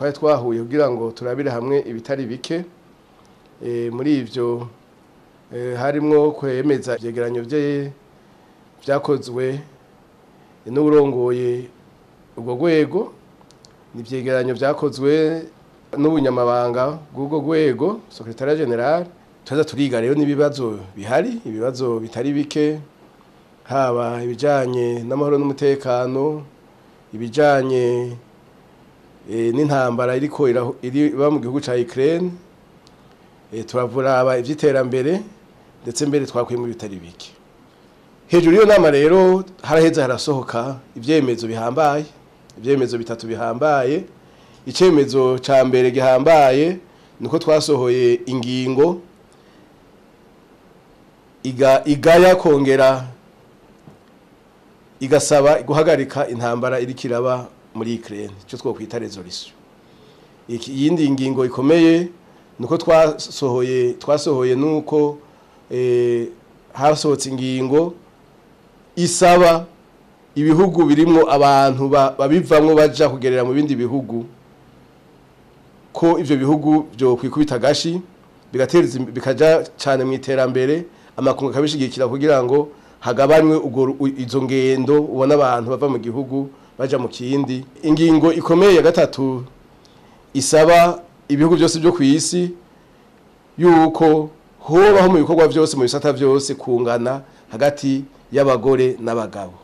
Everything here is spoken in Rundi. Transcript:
twari twahuye kugira ngo turabire hamwe ibitari bike Eh, muri ivyo eh, harimwo kwemeza ivyegeranyo vye vyakozwe n'urongoye ubwo rwego ni ivyegeranyo vyakozwe n'ubunyamabanga bw'ubwo rwego secretariat general tuza turiga rero n'ibibazo bihari ibibazo bitari bike haba ibijanye n'amahoro n'umutekano ibijanye eh, n'intambara iriko iraho- iriba mu gihugu ca Ukraine eh, turavuraba ivy'iterambere ndetse mbere twakwiye mu bitari bike hejuru y'iyo nama rero haraheza harasohoka ivyemezo bihambaye ivyemezo bitatu bihambaye icemezo ca mbere gihambaye niko twasohoye ingingo iga, igaya kongera igasaba guhagarika intambara iriko iraba muri Ukraine ico twokwita resolution iki yindi ngingo ikomeye nuko twasohoye twasohoye nuko eh, hasohotse ingingo isaba ibihugu birimwo abantu ba- babivamwo baja kugerera mu bindi bihugu ko ivyo bihugu byo kwikubita gashi bigateza im- bikaja cane mu iterambere amakungu akabishigikira kugira ngo hagabanywe ubwo ru- u- izo ngendo ubona abantu bava mu gihugu baja mu kindi ingingo ikomeye ya gatatu isaba ibihugu byose byo ku isi yuko hobaho mu bikorwa byose mu bisata byose kungana hagati y'abagore n'abagabo